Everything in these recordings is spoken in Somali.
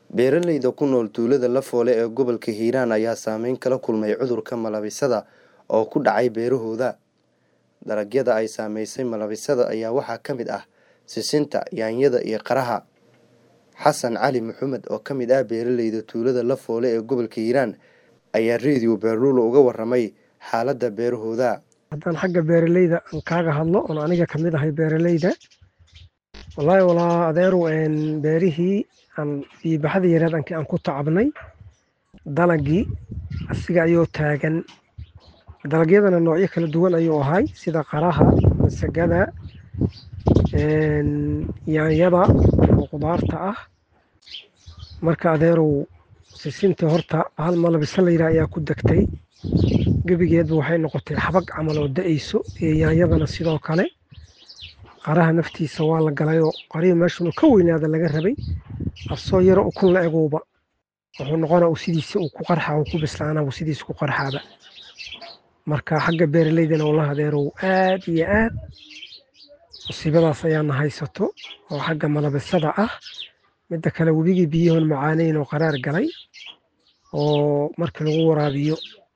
Beeralayda ku nool tuulada Lafoole ee gobolka Hiiraan ayaa saameyn kala kulmay cudurka malabisada oo ku dhacay beerahooda. Dalagyada ay saameysay malabisada ayaa waxaa ka mid ah sisinta, yaanyada iyo qaraha. Xasan Cali Maxamed oo ka mid ah beeralayda tuulada Lafoole ee gobolka Hiiraan ayaa Radio Baarulo uga warramay xaaladda beerahooda. haddaan xagga beeralayda aan kaaga hadlo oon aniga ka mid ahay beeralayda wallaahi walaa adeeru een beerihii aan biibaxadii yareed aan aan ku tacabnay dalagii asiga ayuu taagan dalagyadana noocyo kala duwan ayuu ahay sida qaraha masagada een yaanyada oo qudaarta ah marka adeerow sisinta horta hal malabisa la yidhaah ayaa ku degtay gebigeedba waxay noqotay xabag camal oo da-ayso iyo yaanyadana sidoo kale qaraha naftiisa waa la galayoo qarihii meeshunu ka weynaada laga rabay afsoo yaro ukun la eguuba wuxuu noqona uu sidiisa uu ku qarxa uu ku bislaana uu sidiisa ku qarxaaba marka xagga beeralaydana wallahi adeerow aad iyo aad musiibadaas ayaana haysato oo xagga malabisada ah midda kale webigii biyahoon macaaneyn oo qaraar galay oo markii lagu waraabiyo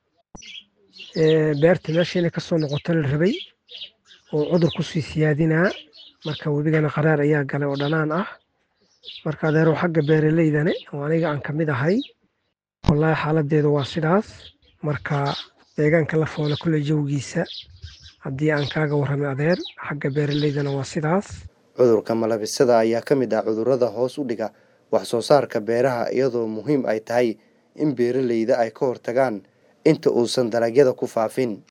beerta meesha inay kasoo noqoto la rabay oo cudur kusii siyaadinaa marka webigana qaraar ayaa galay oo dhanaan ah marka adeerow xagga beeralaydane oo aniga aan ka mid ahay wallaahi xaaladeedu waa sidaas marka deegaanka Lafoole kule jawgiisa haddii aan kaaga warramay adeer xagga beeralaydana waa sidaas Cudurka malabisada ayaa ka mid ah cudurrada hoos u dhiga wax soo saarka beeraha iyadoo muhiim ay tahay in beeralayda ay ka hortagaan inta uusan dalagyada ku faafin.